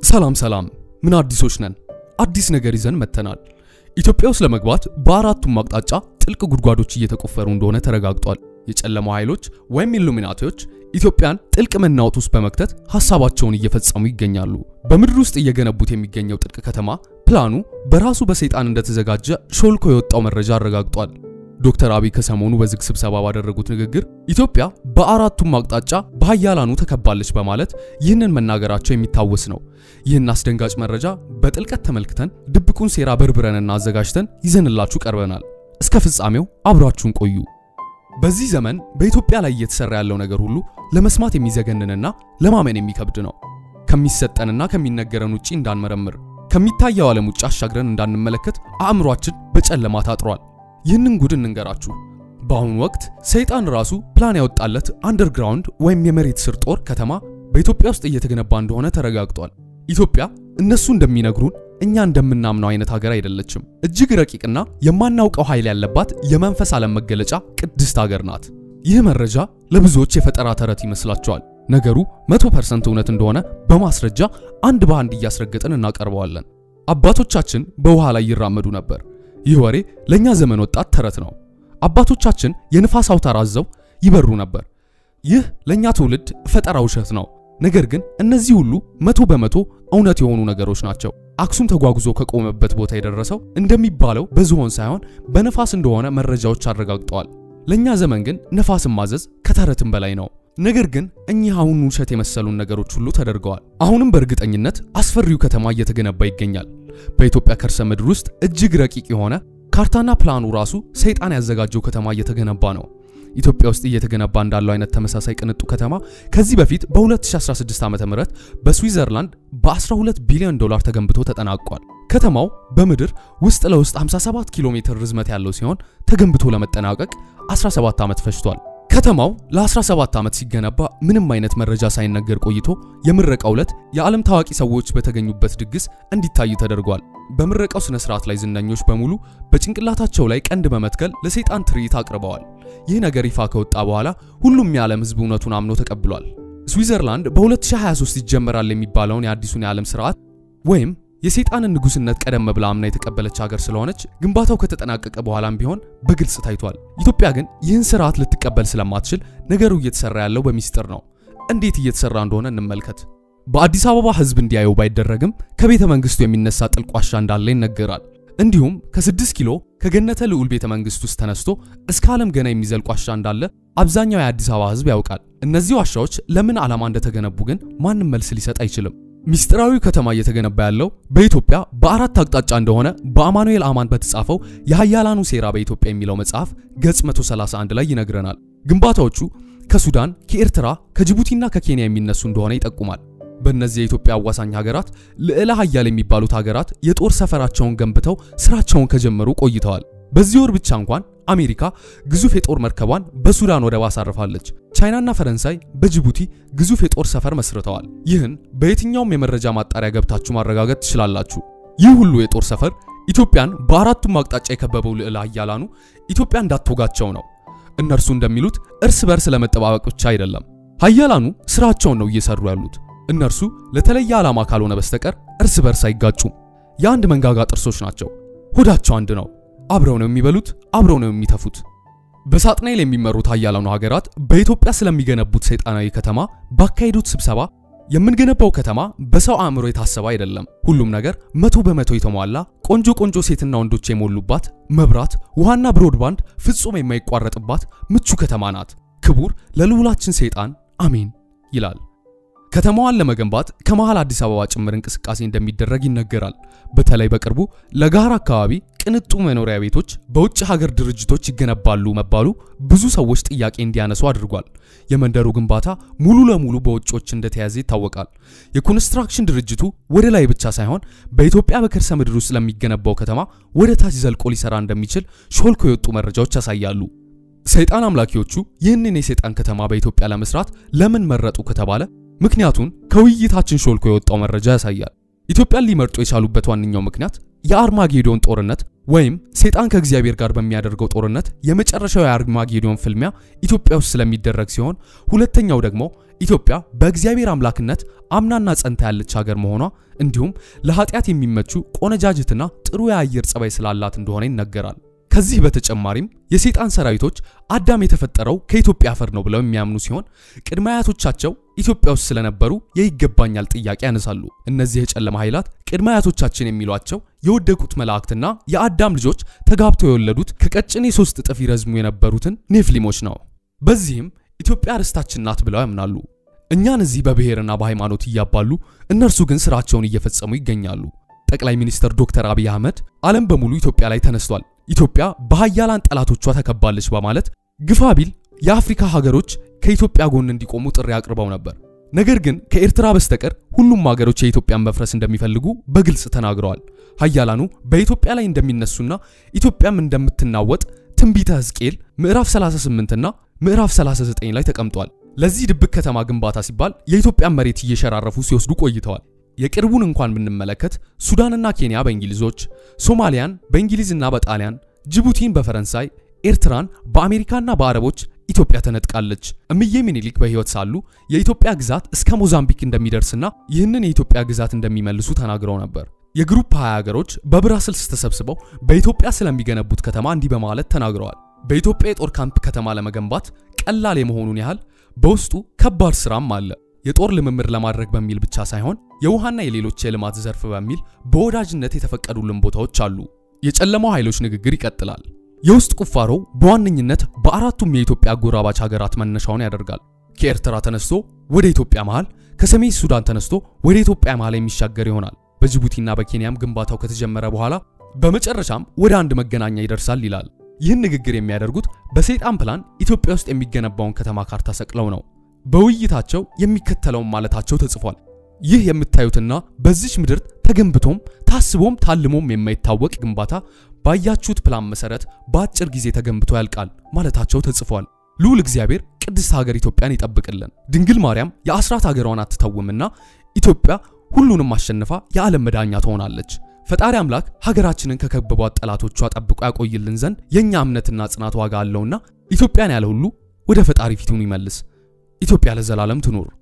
ሰላም ሰላም፣ ምን አዲሶች ነን? አዲስ ነገር ይዘን መጥተናል። ኢትዮጵያ ውስጥ ለመግባት በአራቱም አቅጣጫ ጥልቅ ጉድጓዶች እየተቆፈሩ እንደሆነ ተረጋግጧል። የጨለማው ኃይሎች ወይም ኢሉሚናቲዎች ኢትዮጵያን ጥልቅ መናወጥ ውስጥ በመክተት ሐሳባቸውን እየፈጸሙ ይገኛሉ። በምድር ውስጥ እየገነቡት የሚገኘው ጥልቅ ከተማ ፕላኑ በራሱ በሰይጣን እንደተዘጋጀ ሾልኮ የወጣው መረጃ አረጋግጧል። ዶክተር አብይ ከሰሞኑ በዝግ ስብሰባ ባደረጉት ንግግር ኢትዮጵያ በአራቱም አቅጣጫ በሀያላኑ ተከባለች በማለት ይህንን መናገራቸው የሚታወስ ነው። ይህን አስደንጋጭ መረጃ በጥልቀት ተመልክተን ድብቁን ሴራ በርብረንና አዘጋጅተን ይዘንላችሁ ቀርበናል። እስከ ፍጻሜው አብራችሁን ቆዩ። በዚህ ዘመን በኢትዮጵያ ላይ እየተሰራ ያለው ነገር ሁሉ ለመስማት የሚዘገንንና ለማመን የሚከብድ ነው። ከሚሰጠንና ከሚነገረን ውጪ እንዳንመረምር፣ ከሚታየው ዓለም ውጭ አሻግረን እንዳንመለከት አእምሯችን በጨለማ ታጥሯል። ይህንን ጉድ እንንገራችሁ። በአሁኑ ወቅት ሰይጣን ራሱ ፕላን ያወጣለት አንደርግራውንድ ወይም የመሬት ስር ጦር ከተማ በኢትዮጵያ ውስጥ እየተገነባ እንደሆነ ተረጋግጧል። ኢትዮጵያ እነሱ እንደሚነግሩን እኛ እንደምናምነው አይነት ሀገር አይደለችም። እጅግ ረቂቅና የማናውቀው ኃይል ያለባት የመንፈስ ዓለም መገለጫ ቅድስት ሀገር ናት። ይህ መረጃ ለብዙዎች የፈጠራ ተረት ይመስላቸዋል። ነገሩ 100% እውነት እንደሆነ በማስረጃ አንድ በአንድ እያስረገጥን እናቀርበዋለን። አባቶቻችን በውሃ ላይ ይራመዱ ነበር። ይህ ወሬ ለኛ ዘመን ወጣት ተረት ነው። አባቶቻችን የንፋስ አውታር አዘው ይበሩ ነበር። ይህ ለኛ ትውልድ ፈጠራ ውሸት ነው። ነገር ግን እነዚህ ሁሉ መቶ በመቶ እውነት የሆኑ ነገሮች ናቸው። አክሱም ተጓጉዞ ከቆመበት ቦታ የደረሰው እንደሚባለው በዝሆን ሳይሆን በነፋስ እንደሆነ መረጃዎች አረጋግጠዋል። ለኛ ዘመን ግን ነፋስን ማዘዝ ከተረትም በላይ ነው። ነገር ግን እኚህ አሁን ውሸት የመሰሉን ነገሮች ሁሉ ተደርገዋል። አሁንም በእርግጠኝነት አስፈሪው ከተማ እየተገነባ ይገኛል። በኢትዮጵያ ከርሰ ምድር ውስጥ እጅግ ረቂቅ የሆነ ካርታና ፕላኑ ራሱ ሰይጣን ያዘጋጀው ከተማ እየተገነባ ነው። ኢትዮጵያ ውስጥ እየተገነባ እንዳለው አይነት ተመሳሳይ ቅንጡ ከተማ ከዚህ በፊት በ2016 ዓ.ም በስዊዘርላንድ በ12 ቢሊዮን ዶላር ተገንብቶ ተጠናቋል። ከተማው በምድር ውስጥ ለውስጥ 57 ኪሎ ሜትር ርዝመት ያለው ሲሆን ተገንብቶ ለመጠናቀቅ 17 ዓመት ፈጅቷል። ከተማው ለ17 ዓመት ሲገነባ ምንም አይነት መረጃ ሳይነገር ቆይቶ የምረቃው ዕለት የዓለም ታዋቂ ሰዎች በተገኙበት ድግስ እንዲታይ ተደርጓል። በምረቃው ስነ ስርዓት ላይ ዝነኞች በሙሉ በጭንቅላታቸው ላይ ቀንድ በመትከል ለሰይጣን ትርኢት አቅርበዋል። ይህ ነገር ይፋ ከወጣ በኋላ ሁሉም የዓለም ሕዝብ እውነቱን አምኖ ተቀብሏል። ስዊዘርላንድ በ2023 ይጀመራል የሚባለውን የአዲሱን የዓለም ስርዓት ወይም የሰይጣንን ንጉስነት ቀደም ብላ አምና የተቀበለች ሀገር ስለሆነች ግንባታው ከተጠናቀቀ በኋላም ቢሆን በግልጽ ታይቷል። ኢትዮጵያ ግን ይህን ስርዓት ልትቀበል ስለማትችል ነገሩ እየተሰራ ያለው በሚስጥር ነው። እንዴት እየተሰራ እንደሆነ እንመልከት። በአዲስ አበባ ህዝብ እንዲያየው ባይደረግም ከቤተ መንግስቱ የሚነሳ ጥልቅ ዋሻ እንዳለ ይነገራል። እንዲሁም ከ6 ኪሎ ከገነተ ልዑል ቤተ መንግስት ውስጥ ተነስቶ እስከ ዓለም ገና የሚዘልቅ ዋሻ እንዳለ አብዛኛው የአዲስ አበባ ህዝብ ያውቃል። እነዚህ ዋሻዎች ለምን ዓላማ እንደተገነቡ ግን ማንም መልስ ሊሰጥ አይችልም። ሚስጥራዊ ከተማ እየተገነባ ያለው በኢትዮጵያ በአራት አቅጣጫ እንደሆነ በአማኑኤል አማን በተጻፈው የሀያላኑ ሴራ በኢትዮጵያ የሚለው መጽሐፍ ገጽ 131 ላይ ይነግረናል። ግንባታዎቹ ከሱዳን፣ ከኤርትራ፣ ከጅቡቲና ከኬንያ የሚነሱ እንደሆነ ይጠቁማል። በእነዚህ የኢትዮጵያ አዋሳኝ ሀገራት ልዕለ ሀያል የሚባሉት ሀገራት የጦር ሰፈራቸውን ገንብተው ስራቸውን ከጀመሩ ቆይተዋል። በዚህ ወር ብቻ እንኳን አሜሪካ ግዙፍ የጦር መርከቧን በሱዳን ወደብ አሳርፋለች። ቻይናና ፈረንሳይ በጅቡቲ ግዙፍ የጦር ሰፈር መስርተዋል። ይህን በየትኛውም የመረጃ ማጣሪያ ገብታችሁ ማረጋገጥ ትችላላችሁ። ይህ ሁሉ የጦር ሰፈር ኢትዮጵያን በአራቱም አቅጣጫ የከበበው ልዕለ ሀያላኑ ኢትዮጵያ እንዳትወጋቸው ነው። እነርሱ እንደሚሉት እርስ በርስ ለመጠባበቅ ብቻ አይደለም። ሀያላኑ ስራቸውን ነው እየሰሩ ያሉት። እነርሱ ለተለየ ዓላማ ካልሆነ በስተቀር እርስ በርስ አይጋጩም። የአንድ መንጋጋ ጥርሶች ናቸው። ሆዳቸው አንድ ነው። አብረው ነው የሚበሉት፣ አብረው ነው የሚተፉት። በሳጥናኤል የሚመሩት ሀያላኑ ሀገራት በኢትዮጵያ ስለሚገነቡት ሰይጣናዊ ከተማ ባካሄዱት ስብሰባ የምንገነባው ከተማ በሰው አእምሮ የታሰበ አይደለም። ሁሉም ነገር መቶ በመቶ የተሟላ ቆንጆ ቆንጆ ሴትና ወንዶች የሞሉባት መብራት፣ ውሃና ብሮድባንድ ፍጹም የማይቋረጥባት ምቹ ከተማ ናት። ክቡር ለልዑላችን ሰይጣን አሜን ይላል። ከተማዋን ለመገንባት ከመሃል አዲስ አበባ ጭምር እንቅስቃሴ እንደሚደረግ ይነገራል። በተለይ በቅርቡ ለጋራ አካባቢ ቅንጡ መኖሪያ ቤቶች በውጭ ሀገር ድርጅቶች ይገነባሉ መባሉ ብዙ ሰዎች ጥያቄ እንዲያነሱ አድርጓል። የመንደሩ ግንባታ ሙሉ ለሙሉ በውጮች እንደተያዘ ይታወቃል። የኮንስትራክሽን ድርጅቱ ወደ ላይ ብቻ ሳይሆን በኢትዮጵያ በከርሰ ምድር ውስጥ ለሚገነባው ከተማ ወደ ታች ዘልቆ ሊሰራ እንደሚችል ሾልኮ የወጡ መረጃዎች ያሳያሉ። ሰይጣን አምላኪዎቹ ይህንን የሰይጣን ከተማ በኢትዮጵያ ለመስራት ለምን መረጡ ከተባለ ምክንያቱን ከውይይታችን ሾልኮ የወጣው መረጃ ያሳያል። ኢትዮጵያን ሊመርጡ የቻሉበት ዋነኛው ምክንያት የአርማጌዶን ጦርነት ወይም ሰይጣን ከእግዚአብሔር ጋር በሚያደርገው ጦርነት የመጨረሻው የአርማጌዶን ፍልሚያ ኢትዮጵያ ውስጥ ስለሚደረግ ሲሆን ሁለተኛው ደግሞ ኢትዮጵያ በእግዚአብሔር አምላክነት አምናና ጸንታ ያለች ሀገር መሆኗ እንዲሁም ለኃጢአት የሚመቹ ቆነጃጅትና ጥሩ የአየር ጸባይ ስላላት እንደሆነ ይነገራል። ከዚህ በተጨማሪም የሰይጣን ሰራዊቶች አዳም የተፈጠረው ከኢትዮጵያ አፈር ነው ብለው የሚያምኑ ሲሆን ቅድመ አያቶቻቸው ኢትዮጵያ ውስጥ ስለነበሩ የይገባኛል ጥያቄ ያነሳሉ። እነዚህ የጨለማ ኃይላት ቅድመ አያቶቻችን የሚሏቸው የወደቁት መላእክትና የአዳም ልጆች ተጋብተው የወለዱት ከቀጭኔ ሶስት እጥፍ ይረዝሙ የነበሩትን ኔፍሊሞች ነው። በዚህም ኢትዮጵያ ርስታችን ናት ብለው ያምናሉ። እኛን እዚህ በብሔርና በሃይማኖት እያባሉ እነርሱ ግን ስራቸውን እየፈጸሙ ይገኛሉ። ጠቅላይ ሚኒስትር ዶክተር አብይ አህመድ ዓለም በሙሉ ኢትዮጵያ ላይ ተነስቷል፣ ኢትዮጵያ በሀያላን ጠላቶቿ ተከባለች በማለት ግፋ ቢል የአፍሪካ ሀገሮች ከኢትዮጵያ ጎን እንዲቆሙ ጥሪ አቅርበው ነበር። ነገር ግን ከኤርትራ በስተቀር ሁሉም ሀገሮች የኢትዮጵያን መፍረስ እንደሚፈልጉ በግልጽ ተናግረዋል። ሀያላኑ በኢትዮጵያ ላይ እንደሚነሱና ኢትዮጵያም እንደምትናወጥ ትንቢተ ሕዝቅኤል ምዕራፍ 38 እና ምዕራፍ 39 ላይ ተቀምጧል። ለዚህ ድብቅ ከተማ ግንባታ ሲባል የኢትዮጵያን መሬት እየሸራረፉ ሲወስዱ ቆይተዋል። የቅርቡን እንኳን ብንመለከት ሱዳንና ኬንያ በእንግሊዞች፣ ሶማሊያን በእንግሊዝና በጣሊያን፣ ጅቡቲን በፈረንሳይ፣ ኤርትራን በአሜሪካና በአረቦች ኢትዮጵያ ተነጥቃለች። እምዬ ምኒልክ በሕይወት ሳሉ የኢትዮጵያ ግዛት እስከ ሞዛምቢክ እንደሚደርስና ይህንን የኢትዮጵያ ግዛት እንደሚመልሱ ተናግረው ነበር። የግሩፕ 20 ሀገሮች በብራስልስ ተሰብስበው በኢትዮጵያ ስለሚገነቡት ከተማ እንዲህ በማለት ተናግረዋል። በኢትዮጵያ የጦር ካምፕ ከተማ ለመገንባት ቀላል የመሆኑን ያህል በውስጡ ከባድ ስራም አለ። የጦር ልምምድ ለማድረግ በሚል ብቻ ሳይሆን የውሃና የሌሎች የልማት ዘርፍ በሚል በወዳጅነት የተፈቀዱልን ቦታዎች አሉ። የጨለማው ኃይሎች ንግግር ይቀጥላል። የውስጥ ቁፋሮው በዋነኝነት በአራቱም የኢትዮጵያ አጎራባች ሀገራት መነሻውን ያደርጋል። ከኤርትራ ተነስቶ ወደ ኢትዮጵያ መሃል፣ ከሰሜን ሱዳን ተነስቶ ወደ ኢትዮጵያ መሃል የሚሻገር ይሆናል። በጅቡቲና በኬንያም ግንባታው ከተጀመረ በኋላ በመጨረሻም ወደ አንድ መገናኛ ይደርሳል ይላል። ይህን ንግግር የሚያደርጉት በሰይጣን ፕላን ኢትዮጵያ ውስጥ የሚገነባውን ከተማ ካርታ ሰቅለው ነው። በውይይታቸው የሚከተለውን ማለታቸው ተጽፏል። ይህ የምታዩትና በዚች ምድር ተገንብቶም ታስቦም ታልሞም የማይታወቅ ግንባታ ባያችሁት ፕላን መሰረት በአጭር ጊዜ ተገንብቶ ያልቃል ማለታቸው ተጽፏል። ልዑል እግዚአብሔር ቅድስት ሀገር ኢትዮጵያን ይጠብቅልን። ድንግል ማርያም የአስራት ሀገሯን አትተውምና ኢትዮጵያ ሁሉንም አሸንፋ የዓለም መዳኛ ትሆናለች። ፈጣሪ አምላክ ሀገራችንን ከከበቧት ጠላቶቿ ጠብቆ ያቆይልን ዘንድ የእኛ እምነትና ጽናት ዋጋ አለውና ኢትዮጵያን ያለ ሁሉ ወደ ፈጣሪ ፊቱን ይመልስ። ኢትዮጵያ ለዘላለም ትኑር።